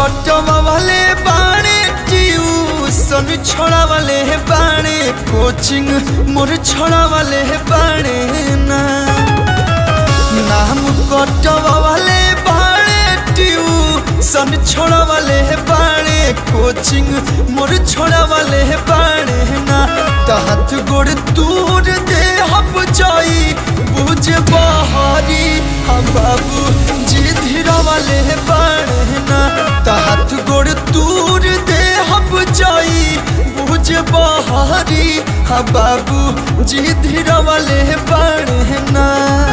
कटवा वाले बाणे ट्यूशन छोड़ा वाले बाणे कोचिंग मोर छोड़ा वाले बाणे ना नाम कटवा वाले बाणे ट्यूशन छोड़ा वाले बाणे कोचिंग मोर छोड़ा वाले बाणे ना तहत गोड़ दूर दे हब जाई बुझ बहारी हम बाबू जी धीरा वाले बाणे ना तहत गोड़ दूर दे हब जाई बुझ बहारी हम बाबू जी धीरा वाले बाणे ना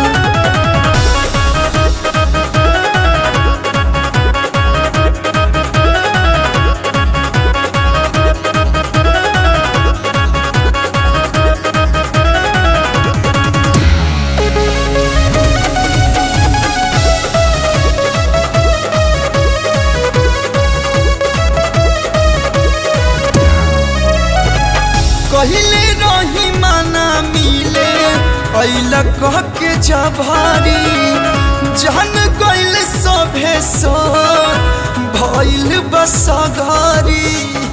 कहले रही माना मिले अल कह के जभारी जान गइल सभे सो भइल बसगारी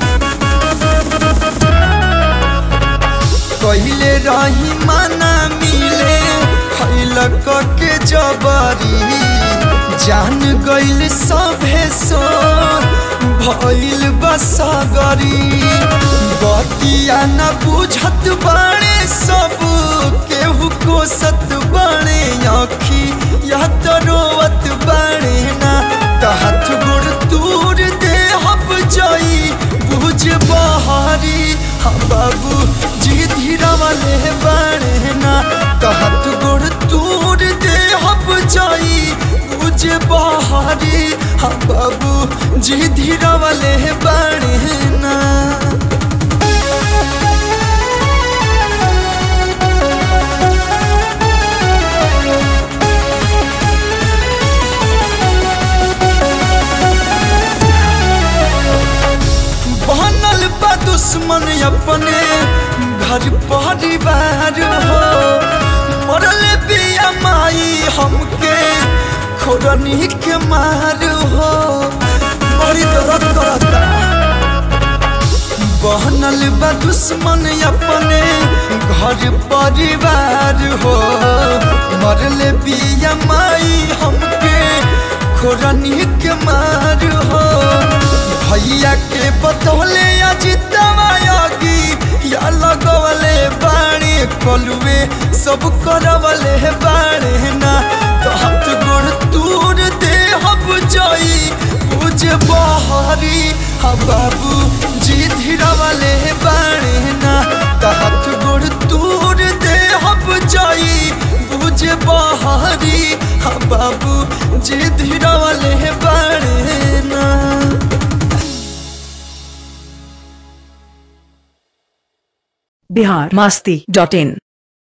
कहले रही माना मिले अल कह के जबारी जान गइल सभे सो भइल बसगारी बतिया न बुझत बाणे सब केहू कोसत बाणे आखी या तो रोवत बाणे ना तहत गुड़ दूर दे हब जाई बुझ बहारी हम बाबू जी धीरा वाले बाणे ना तहत गुड़ दूर दे हब जाई बुझ बहारी हम बाबू जी धीरा वाले बाणे ना बनल बा दुश्मन अपने घर परिवार हो मरल बिया माई हमके खोरनी के मार हो बड़ी दर्द करता बनल बा दुश्मन अपने घर परिवार हो मरल बिया माई हमके खोरनी के मार हो भैया के बतौले अजितवायोगी या लगवले बाणी कलुए सब करवले बाणे ना तो हाथ गोड़ दूर दे हब जाई बुझ बहारी हम बाबू जी धीरा वाले बाणे ना तो हाथ गोड़ दूर दे हब जाई बुझ बहारी हम बाबू जी धीरा वाले बाणे ना बिहार मास्ती डॉट इन